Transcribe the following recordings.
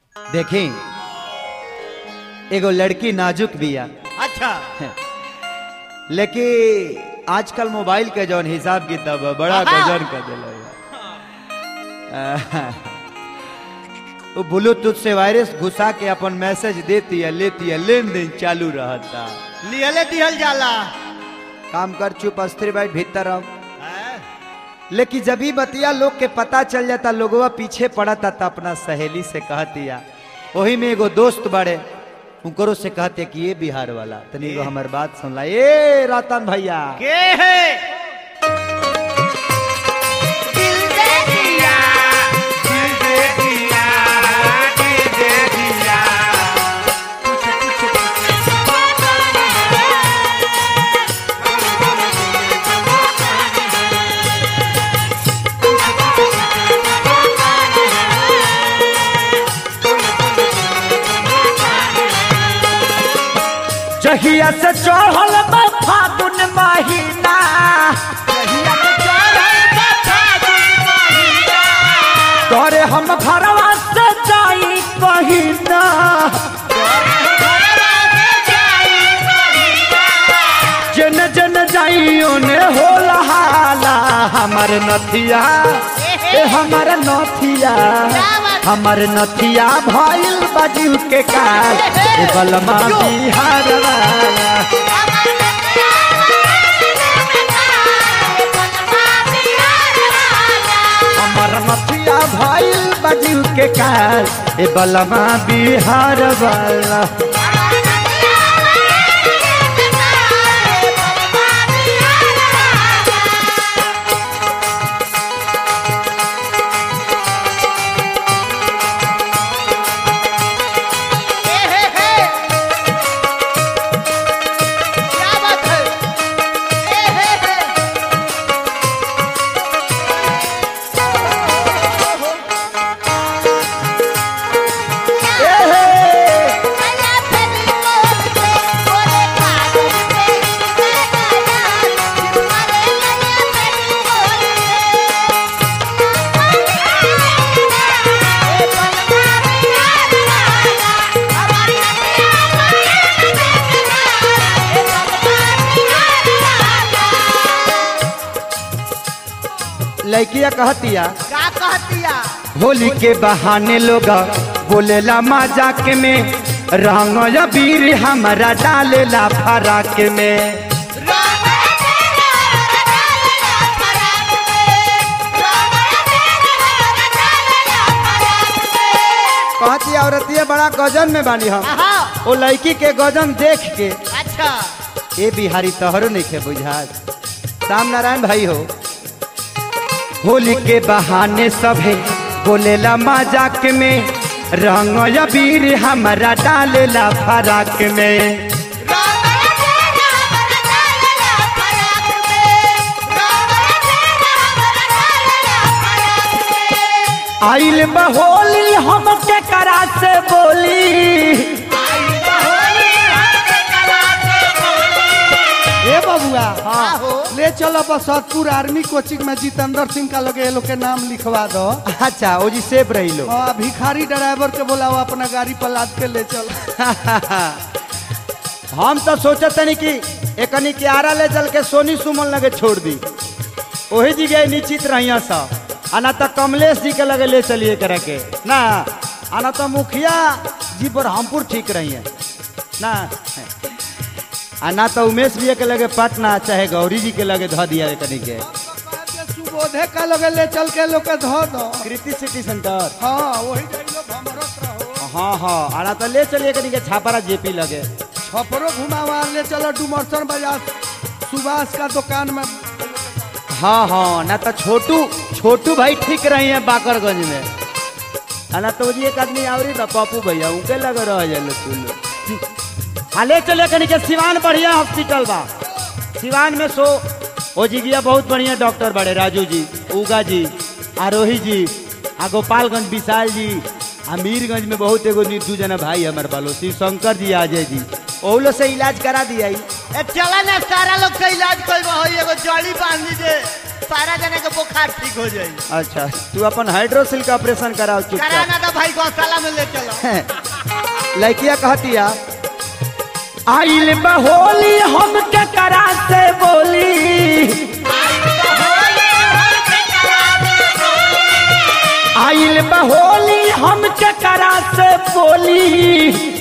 देखी एगो लड़की नाजुक बिया अच्छा लेकिन आजकल मोबाइल के जौन हिसाब किताब है, बड़ा आहा। गजन कर दिला वो ब्लूटूथ से वायरस घुसा के अपन मैसेज देती है लेती है लेन देन चालू रहता लियले दिहल जाला काम कर चुप अस्थिर बैठ भीतर रहो हैं? लेकिन जब ही बतिया लोग के पता चल जाता लोगवा पीछे पड़ता था अपना सहेली से कहतिया वही में एगो दोस्त बड़े उनकरो से कहते कि ये बिहार वाला तनी एगो हमर बात सुनला ए रतन भैया के है दिल दे दिया दिल दे दिया दिल दे दिया जहिया से चढ़ल बा फागुन महीना कहिया के चढ़ल बा फागुन महीना तोरे हम घरवा से जाई कहिना घरवा से जाई महीना जन जन जाई ओने होला हाला हमर नथिया ए हमर नथिया हमर नथिया भइल बाजू के काल ए बलमा बिहार वाला हमर नथिया भइल बाजू के काल ए बलमा बिहार वाला हे हे हे क्या बात है हे हे हे ए हे लड़किया कहतिया का कहतिया होली के बहाने लोग बोलेला मजाक में रंग बीर हमारा डालेला फराक में कहती औरतिया बड़ा गजन में बानी हम आहा ओ लड़की के गजन देख के अच्छा ए बिहारी तोहरो नहीं खे बुझात राम नारायण भाई हो होली के बहाने सभे बोलेला मजाक में रंग बीर हमारा डालेला फराक में आइल बहोली हम के करा से बोली ए बबुआ हाँ हो ले चलो बसतपुर आर्मी कोचिंग में जितेंद्र सिंह का लगे ये लोग के नाम लिखवा दो अच्छा ओ जी सेफ रही लो हाँ भिखारी ड्राइवर के बोलाओ अपना गाड़ी पर लाद के ले चल हम तो सोचत तनी कि एकनी के आरा ले चल के सोनी सुमन लगे छोड़ दी ओही जी गए निश्चित रहिया सा आना तो कमलेश जी के लगे ले चलिए करे के ना आना तो मुखिया जी पर हमपुर ठीक रही है ना आना तो उमेश जी के लगे पटना चाहे गौरी जी के लगे धो दिया एकनी के सुबोधे का लगे ले चल के लोग के धो दो कृति सिटी सेंटर हाँ वही जाई लोग भमरत रहो हाँ हाँ आना तो ले चलिए कनी के छापरा जेपी लगे छपरो घुमावा ले चलो डुमरसन बाजार सुभाष का दुकान में हाँ हाँ ना तो छोटू छोटू भाई ठीक रही है बाकरगंज में आ ना तो जी एक आदमी आवरी बा पप्पू भैया उनके लगे रह जाए सुन हाँ ले चले कनी के सिवान बढ़िया हॉस्पिटल बा सिवान में सो ओ जी गया बहुत बढ़िया डॉक्टर बड़े राजू जी उगा जी आरोही जी आ गोपालगंज विशाल जी आ मीरगंज में बहुत एगो नी- दू जना भाई हमारे बालो शिव शंकर जी अजय जी ओहलो से इलाज करा दिया ए चला ना सारा लोग का इलाज कर एगो जड़ी बांध दीजिए सारा जने के बुखार ठीक हो जाई अच्छा तू अपन हाइड्रोसिल का ऑपरेशन कराओ चुपचाप कराना तो भाई गौशाला में ले चलो लड़किया कहतिया आइल बहोली हम के करा से बोली आइल बहोली हम के करा से बोली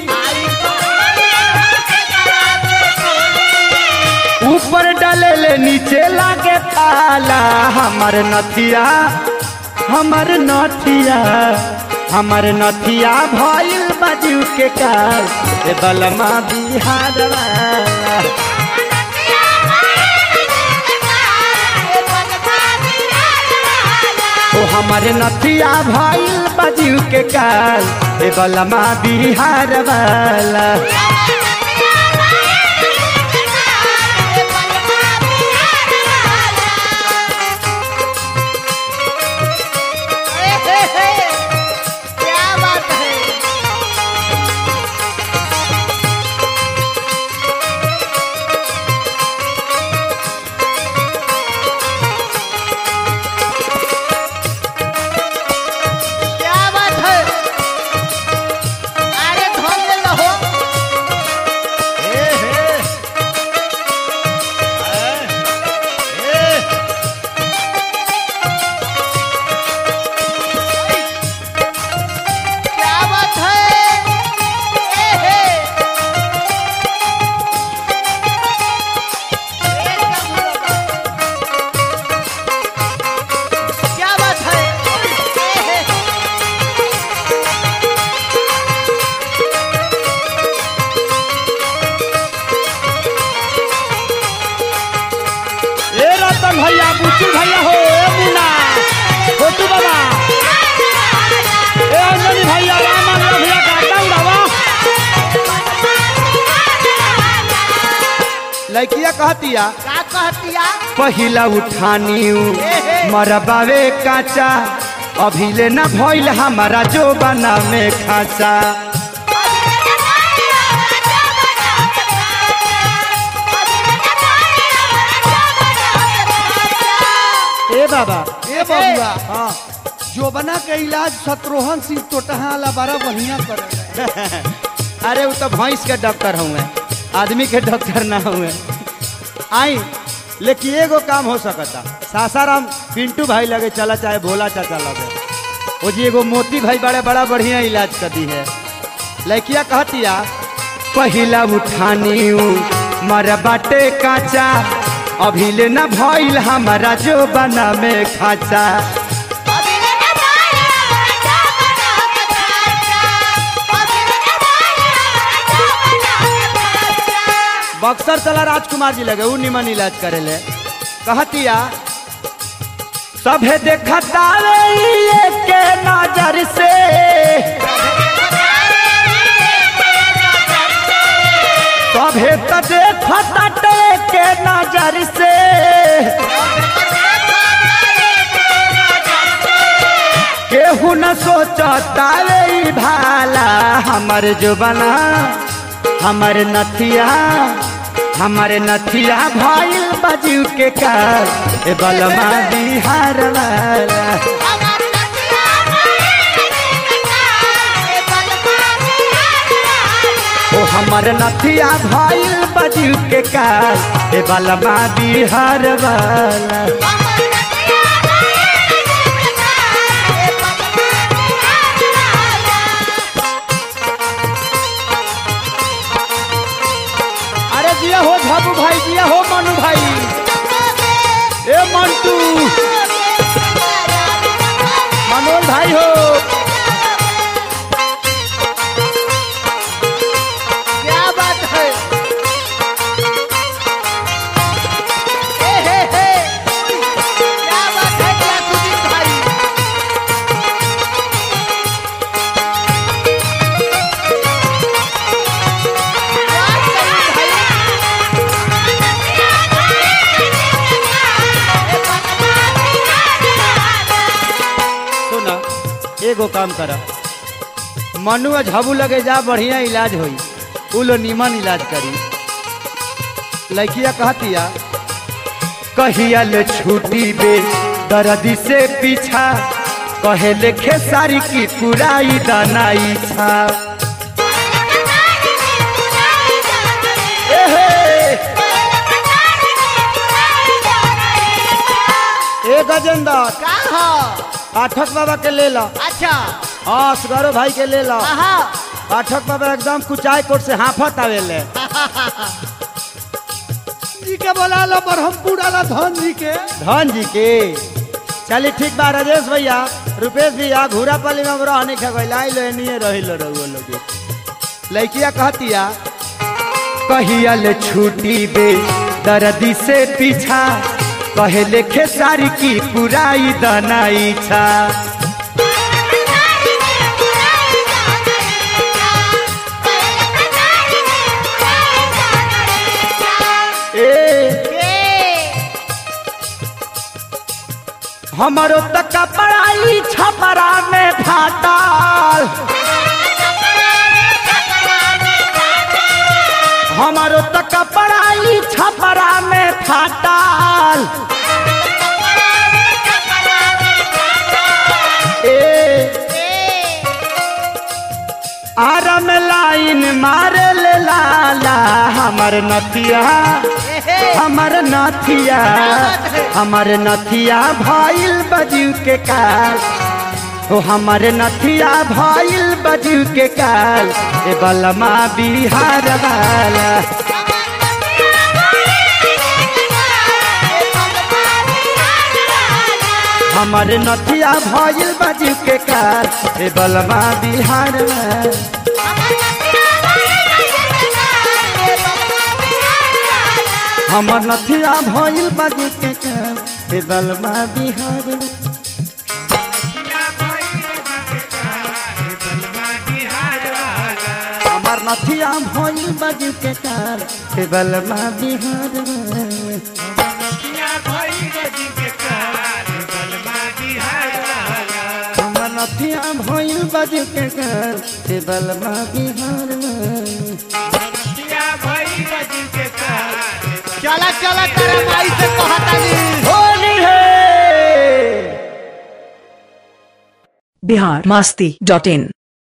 ऊपर डले नीचे लागे ताला हमर नथिया हमर नथिया हमर नथिया भइल बाजू के काल ए बलमा बिहार वाला ओ हमर नथिया भइल बाजू के काल ए बलमा बिहार वाला ए, हे, हे, क्या बात है क्या बात है अरे धोल ले लो क्या बात है ए, हे। क्या बात है ए, हे। ए रतन भैया बुच्चू भैया हो ए मुन्ना छोटू बाबा ए अंजनी भैया राम अंजन भैया काटा उड़ावा लड़किया कहतिया का कहतिया पहिला उठानी मरबावे काचा अभिले न भइल हमारा जो बना में खाचा ए बाबा ए बबुआ हाँ जोबना के इलाज शत्रुघ्न सिंह टोटहा वाला बड़ा बढ़िया करे अरे वो तो भैंस के डॉक्टर हुए आदमी के डॉक्टर ना हुए आई लेकिन एगो काम हो सकता सासाराम पिंटू भाई लगे चला चाहे भोला चाचा लगे वो जी एगो मोती भाई बड़े बड़ा बढ़िया इलाज कर दी है लड़किया कहतिया पहिला उठानी मर बाटे काचा अभिले न भइल हमारा जो बना में खाचा बक्सर चला राजकुमार जी लगे उ निमन इलाज करे ले कहतिया सभे देखता रे ये के नजर से सभे त देखता टे के नजर से केहू न सोचता रे ई भाला हमर जो बना हमर नथिया हमर नथिया भइल बजू के काल ए बलमा बिहार वाला ओ हमर नथिया भइल बजू के काल ए बलमा बिहार वाला अरे जिया हो झाबू भाई जिया हो मनु भाई ए मंटू मनोज भाई हो क्या बात है ए, हे, हे। क्या बात है क्या सुजीत भाई क्या सुजीत भाई? सुना एगो काम कर मनु आ झाबू लगे जा बढ़िया इलाज होई उ लो निमन इलाज करी लड़किया कहतिया कहियल छूटी बे दर्दी से पीछा कहे लेखे सारी की पुराई दाना इच्छा ए गजेंद्र का हो पाठक बाबा के ले लो अच्छा हाँ सुगारो भाई के ले लो आहा पाठक बाबा एकदम कुचाई कोट से हाफत आवेले जी के बोला लो बरहमपुर वाला धन जी के धन जी के चलिए ठीक बा राजेश भैया रुपेश भैया घूरा पाली में रह नहीं खगैला लो नहीं रही लो रहुआ लोग लड़किया कहतिया कहियल छूटी बे दर्दी से पीछा कहे लेखे सारी की पुराई दाना इच्छा ए हमारो तक पढ़ाई छपरा में फाटल हमारो तक पढ़ाई छपरा में फाटल ए आरम लाइन मारे ले लाला हमर नथिया हमर नथिया हमर नथिया भइल बजू के काल ओ हमर नथिया भइल बजू के काल ए बलमा बिहार वाला हमर नथिया भइल बजू के काल ए बलमा बिहार वाला हमर नथिया भइल बजू के काल ए बलमा बिहार वाला हमर नथिया भइल बजू के काल ए बलमा बिहार वाला हमर नथिया भइल बजू के काल ए बलमा बिहार वाला चला चला तारा माई से कहतानी होली है बिहार मस्ती डॉट इन